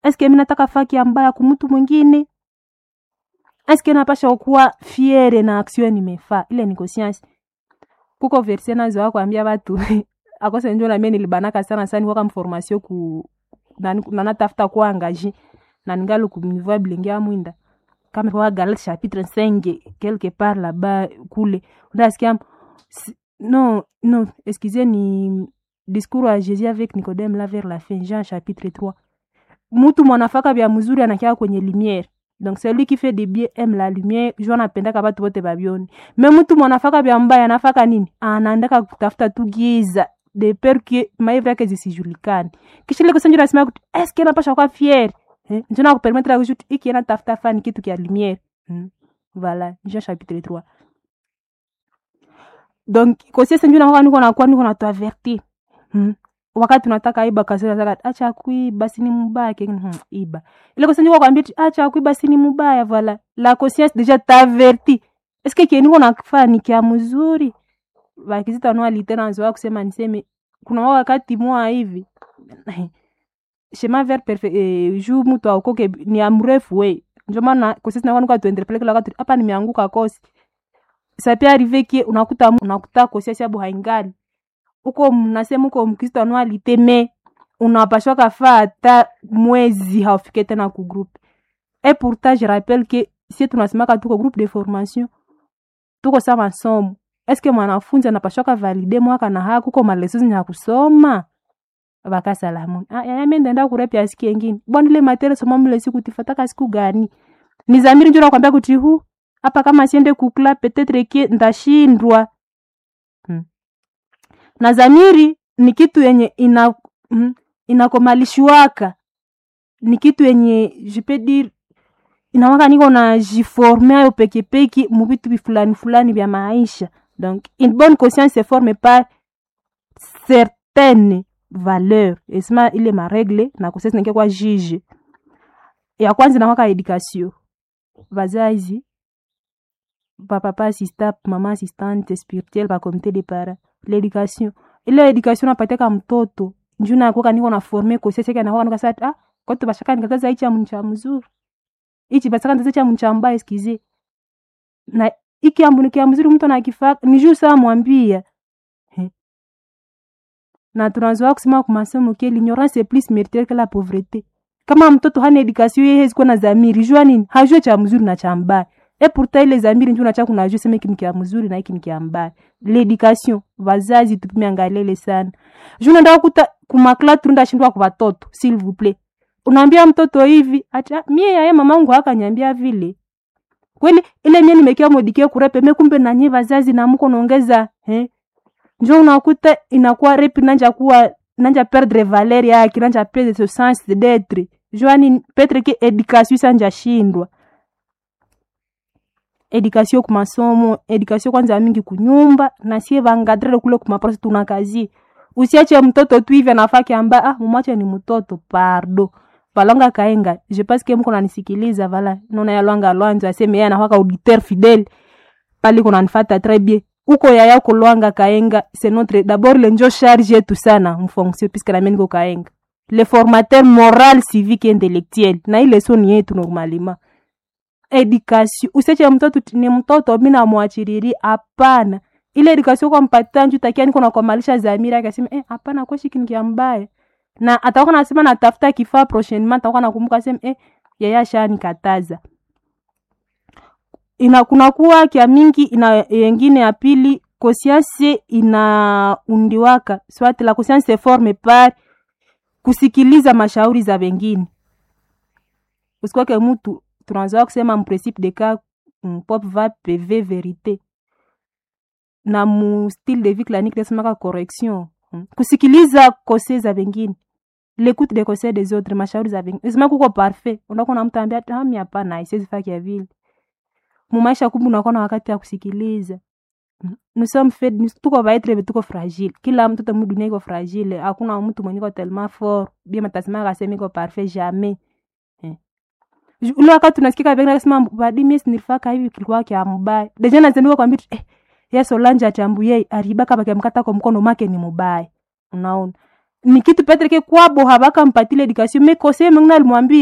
eske mi nataka faki ya mbaya kumtu mwingine eske napasha kuwa fiere na action nimefaa ile ni conscience kuko verse nazo akwambia watu akose njo namie nilibanaka sana sana kwa mformation ku na natafuta kuwa angaje na ningali kumnivoa bilenge amwinda kama kwa Galatie chapitre 5 quelque part là-bas kule unasikia non non excusez ni discours à Jésus avec Nicodème là vers la fin Jean chapitre 3 mutu mwanafaka vya mzuri anakia kwenye lumière donc celui qui fait des bien aime la lumière jo anapendaka batu bote babioni me mutu mwanafaka vya mbaya anafaka nini anaandaka kutafuta tu giza de peur que maivre yake zisijulikane kisha ile kusanjura nasema kuti eske napasha kwa fier eh? njo nakupermettre kujuti iki ena tafuta fani kitu kia lumière hmm? voilà Jean chapitre 3 donc kosiese njo nakuwa niko nakuwa niko natuavertir hmm? wakati unataka iba kasira saka acha kuiba sini mubaya kengine hmm, iba ile kosa njoo kwambia acha kuiba sini mubaya voilà la conscience déjà t'averti est-ce que kieniko nakufanya ni kia mzuri bakizita no alitena nzoa kusema niseme kuna wakati mwa hivi chemin vers perfect eh, juu mtu aokoke ni amrefu we ndio maana kosisi na kwanuka tuendelee kila wakati hapa nimeanguka kosi ça peut arriver que unakuta unakuta kosi sababu haingali uko mnasema uko mkristo anualite me unapashwa kafaa hata mwezi haufike tena ku groupe et pourtant je rappelle que si tunasemaka tuko groupe de formation tuko sa masomo eske mwanafunzi anapashwa kavalide mwaka na haya kuko malesozi ya kusoma bakasalamu ah, yaya mimi ndaenda kurepya siku nyingine bwana ile material soma mle siku tifataka siku gani ni zamiri njoo nakwambia kuti hu hapa kama siende kukla peut-être que ndashindwa hmm na zamiri ni kitu yenye ina mm, inakomalishwaka ni kitu yenye je peux dire inawaka niko na jiforme ayo pekepeke muvitu fulani fulani vya maisha donc une bonne conscience se forme par certaines valeurs esima ile maregle na kosesi nake kwa juge ya kwanza inawaka education vazazi papapa assistant mama assistante spirituelle pa comité de parents l'éducation ile education napatiaka mtoto njuu nakoka niko na forme koseseke nakoka nika sati ah kote bashaka nikataza ichi amu cha mzuri ichi basaka nitaza cha mcha mbaya sikize na iki ambu nikia mzuri mtu anakifaka ni juu saa mwambia na tunazoa kusema kwa masomo ke l'ignorance est plus méritaire que la pauvreté kama mtoto hana education yeye hezi kuwa na zamiri jua nini hajue cha mzuri na cha mbaya e pourtant ile zamiri njuu nacha kunajua sema hiki ni kia mzuri na hiki ni kia mbaya l'education vazazi tupime angalele sana juu naenda kuta kumakla turunda shindwa kwa watoto s'il vous plaît unaambia mtoto hivi ata mie yaye mamangu akanyambia vile kweli ile mie nimekia modikie kurepe me kumbe nanye vazazi na mko naongeza eh njo unakuta inakuwa repi nanja kuwa nanja perdre valeur yake nanja perdre ce sens d'être joani petre ke education sanja shindwa education ku masomo education kwanza mingi kunyumba na sie vangadrele kule kumaprosi tuna kazi usiache mtoto tu hivi anafaki amba ah mumache ni mtoto pardo valonga kaenga je pense que mko nanisikiliza vala nona yalwanga lwanzo aseme yeye anafaka auditeur fidèle pali kuna nifata très bien uko yaya uko lwanga kaenga c'est notre d'abord le njo charge yetu sana mfonction puisque na mimi niko kaenga le formateur moral civique et intellectuel na ile so ni yetu normalement education usiache mtoto ni mtoto mi namwachiriri hapana ile education kwa mpatia nju takia niko nakomalisha zamira akasema eh hapana kwa shiki nikia mbaya na atakuwa nasema natafuta kifaa prochainement atakuwa nakumbuka sema eh yeye ashanikataza ina kunakuwa kia mingi ina yengine ya pili conscience inaundiwaka soit la conscience se forme par kusikiliza mashauri za wengine usikwake mtu tunazoa kusema mprincipe de cas pop va pv verite na mu style de vie clanique nasemaka correction hmm. kusikiliza kose za wengine l'écoute des conseils des autres mashauri za wengine isema kuko parfait unakuwa na mtu ambia ami hapana isiwezi faki ya vile mumaisha kumbe unakuwa na wakati ya kusikiliza nous sommes faits tuko vaitre tuko fragile kila mtoto mu dunia iko fragile hakuna mtu mwenye iko tellement fort bien matasema akasema iko parfait jamais eh. ule wakati unasikika pengine akasema badi mimi nilifaka hivi kilikuwa kia mbaya deja nazendua kwambia eh ya Solange achambuye ariba kama kiamkata kwa mkono make ni mubaya unaona ni kitu petre ke kwabo habakampatile edikasio me kose mengine alimwambia